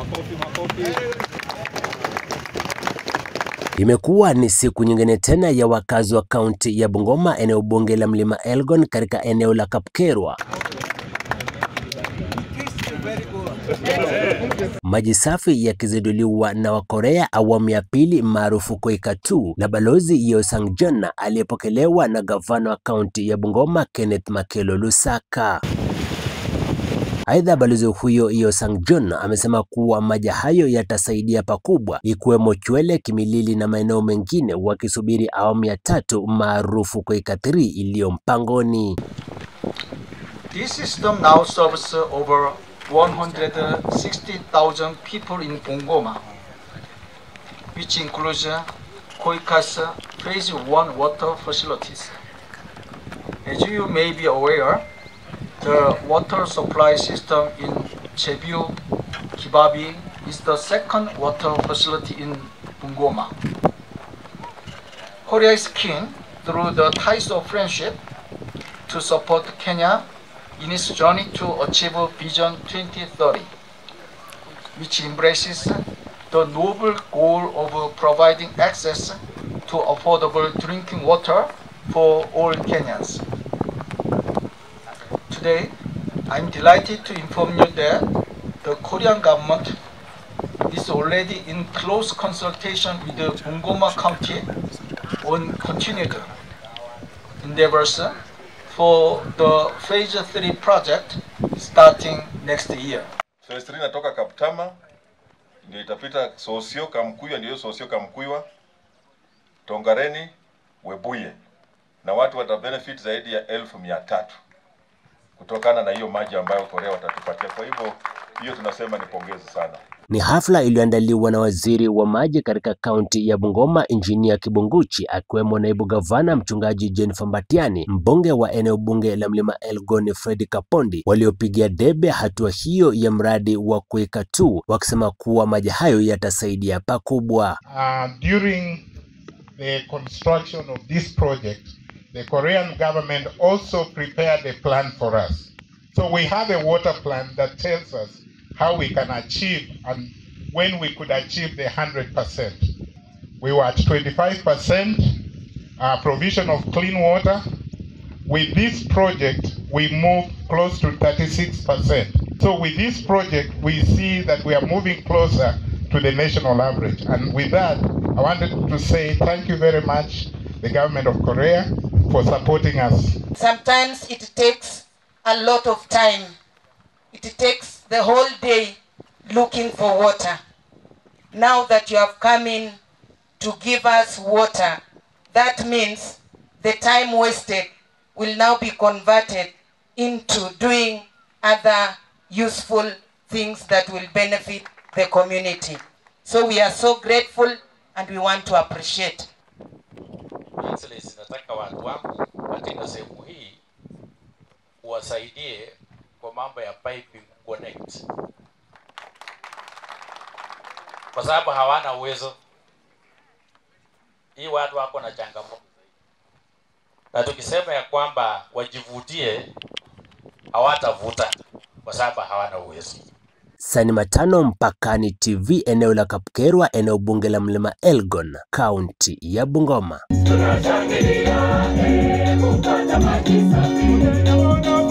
Imekuwa ni siku nyingine tena ya wakazi wa kaunti ya Bungoma, eneo bunge la Mlima Elgon katika eneo la Kapkerwa. Maji safi yakizinduliwa na Wakorea awamu ya pili maarufu Koika 2 na Balozi Yeo Sang John aliyepokelewa na gavana wa kaunti ya Bungoma Kenneth Makelo Lusaka. Aidha, balozi huyo Yeo Sang John amesema kuwa maji hayo yatasaidia pakubwa ikiwemo Chwele, Kimilili na maeneo mengine, wakisubiri awamu ya tatu maarufu Koika 3 iliyo mpangoni. This system now serves over 160,000 people in Bungoma, which includes Koika's Phase 1 water facilities. As you may be aware, the water supply system in Jebiu, Kibabi is the second water facility in Bungoma. Korea is keen, through the ties of friendship, to support Kenya in its journey to achieve Vision 2030, which embraces the noble goal of providing access to affordable drinking water for all Kenyans. Today, I'm delighted to inform you that the Korean government is already in close consultation with the Bungoma County on continued endeavors for the phase 3 project starting next year. Phase 3 inatoka Kaptama ndio itapita Sosio Kamkuywa, ndio Sosio Kamkuywa, Tongareni, Webuye, na watu wata benefit zaidi ya elfu mia tatu kutokana na hiyo maji ambayo Korea watatupatia. Kwa hivyo hiyo tunasema ni pongezi sana. Ni hafla iliyoandaliwa na waziri wa maji katika kaunti ya Bungoma, Injinia Kibunguchi, akiwemo naibu gavana mchungaji Jennifer Mbatiani, mbunge wa eneo bunge la Mlima Elgon Fred Kapondi, waliopigia debe hatua hiyo ya mradi wa Koika 2 wakisema kuwa maji hayo yatasaidia pakubwa. Uh, during the construction of this project, the Korean government also prepared a plan for us. So we have a water plan that tells us how we can achieve and when we could achieve the 100%. We were at 25% uh, provision of clean water. With this project, we moved close to 36%. So with this project, we see that we are moving closer to the national average. And with that, I wanted to say thank you very much, the government of Korea, for supporting us. Sometimes it takes a lot of time. It takes the whole day looking for water. Now that you have come in to give us water, that means the time wasted will now be converted into doing other useful things that will benefit the community. So we are so grateful and we want to appreciate. Excellency, nataka watu wangu katika sehemu hii uwasaidie kwa mambo ya piping connect, kwa sababu hawana uwezo. Hii watu wako na changamoto, na tukisema ya kwamba wajivutie, hawatavuta kwa sababu hawana uwezo. Sani Matano, Mpakani TV, eneo la Kapkerwa, eneo bunge la Mlima Elgon, kaunti ya Bungoma. Tunashangilia, eh, kupata maji safi.